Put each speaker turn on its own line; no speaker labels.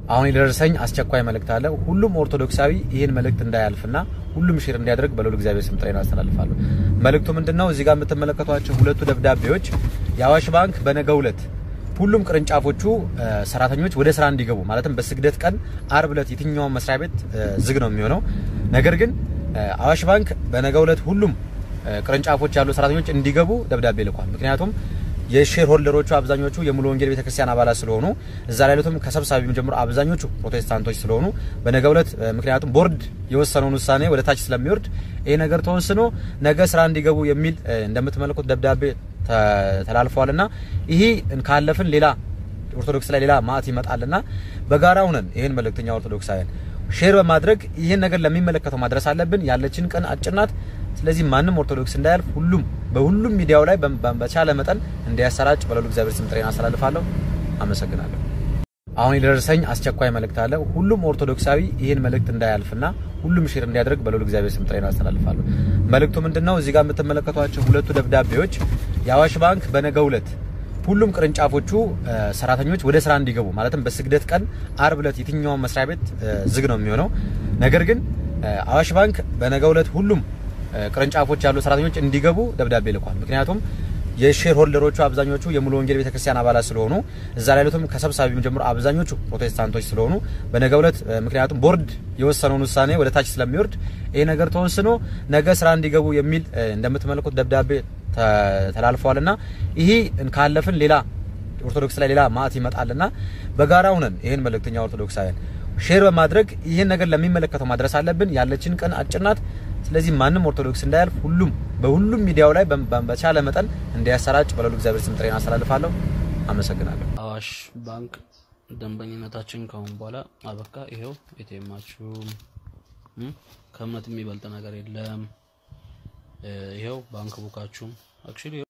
አሁን የደረሰኝ አስቸኳይ መልእክት አለ። ሁሉም ኦርቶዶክሳዊ ይህን መልእክት እንዳያልፍና ሁሉም ሼር እንዲያደርግ በልዑል እግዚአብሔር ስም ጥሬን አስተላልፋለሁ። መልእክቱ ምንድነው? እዚህ ጋር የምትመለከቷቸው ሁለቱ ደብዳቤዎች የአዋሽ ባንክ በነገው ዕለት ሁሉም ቅርንጫፎቹ ሰራተኞች ወደ ስራ እንዲገቡ ማለትም በስግደት ቀን አርብ ዕለት የትኛውም መስሪያ ቤት ዝግ ነው የሚሆነው። ነገር ግን አዋሽ ባንክ በነገው ዕለት ሁሉም ቅርንጫፎች ያሉ ሰራተኞች እንዲገቡ ደብዳቤ ልኳል። ምክንያቱም የሼር ሆልደሮቹ አብዛኞቹ የሙሉ ወንጌል ቤተክርስቲያን አባላት ስለሆኑ እዛ ላይ ያሉትም ከሰብሳቢ ጀምሮ አብዛኞቹ ፕሮቴስታንቶች ስለሆኑ በነገው ዕለት ምክንያቱም ቦርድ የወሰነውን ውሳኔ ወደ ታች ስለሚወርድ ይሄ ነገር ተወስኖ ነገ ስራ እንዲገቡ የሚል እንደምትመለከቱት ደብዳቤ ተላልፈዋልና ይሄ ካለፍን ሌላ ኦርቶዶክስ ላይ ሌላ ማዕት ይመጣልና በጋራ ሁነን ይሄን መልእክተኛ ኦርቶዶክሳውያን ሼር በማድረግ ይህን ነገር ለሚመለከተው ማድረስ አለብን። ያለችን ቀን አጭር ናት። ስለዚህ ማንም ኦርቶዶክስ እንዳያልፍ ሁሉም በሁሉም ሚዲያው ላይ በቻለ መጠን እንዲያሰራጭ በልዑል እግዚአብሔር ስም ጥሬን አስተላልፋለሁ። አመሰግናለሁ። አሁን የደረሰኝ አስቸኳይ መልእክት አለ። ሁሉም ኦርቶዶክሳዊ ይህን መልእክት እንዳያልፍና ሁሉም ሼር እንዲያደርግ በልዑል እግዚአብሔር ስም ጥሬን አስተላልፋለሁ። መልእክቱ ምንድነው? እዚህ ጋር የምትመለከቷቸው ሁለቱ ደብዳቤዎች የአዋሽ ባንክ በነገው ዕለት ሁሉም ቅርንጫፎቹ ሰራተኞች ወደ ስራ እንዲገቡ ማለትም በስግደት ቀን አርብ ዕለት የትኛውም መስሪያ ቤት ዝግ ነው የሚሆነው። ነገር ግን አዋሽ ባንክ በነገው ዕለት ሁሉም ቅርንጫፎች ያሉ ሰራተኞች እንዲገቡ ደብዳቤ ልኳል። ምክንያቱም የሼር ሆልደሮቹ አብዛኞቹ የሙሉ ወንጌል ቤተክርስቲያን አባላት ስለሆኑ እዛ ላይ ያሉትም ከሰብሳቢ ጀምሮ አብዛኞቹ ፕሮቴስታንቶች ስለሆኑ በነገው ዕለት ምክንያቱም ቦርድ የወሰነውን ውሳኔ ወደ ታች ስለሚወርድ ይሄ ነገር ተወስኖ ነገ ስራ እንዲገቡ የሚል እንደምትመለከቱት ደብዳቤ ተላልፈዋልና ይሄ ካለፍን ሌላ ኦርቶዶክስ ላይ ሌላ ማዕት ይመጣልና በጋራ ሁነን ይሄን መልእክተኛ ኦርቶዶክሳውያን ሼር በማድረግ ይህን ነገር ለሚመለከተው ማድረስ አለብን። ያለችን ቀን አጭር ናት። ስለዚህ ማንም ኦርቶዶክስ እንዳያልፍ ሁሉም በሁሉም ሚዲያው ላይ በቻለ መጠን እንዲያሰራጭ በልዑል እግዚአብሔር ስም ጥሬን አስተላልፋለሁ። አመሰግናለሁ።
አዋሽ ባንክ ደንበኝነታችን ከአሁን በኋላ አበቃ። ይሄው ኤቲኤማችሁ ከእምነት የሚበልጥ ነገር የለም። ይሄው ባንክ ቡካችሁም አክቹሊ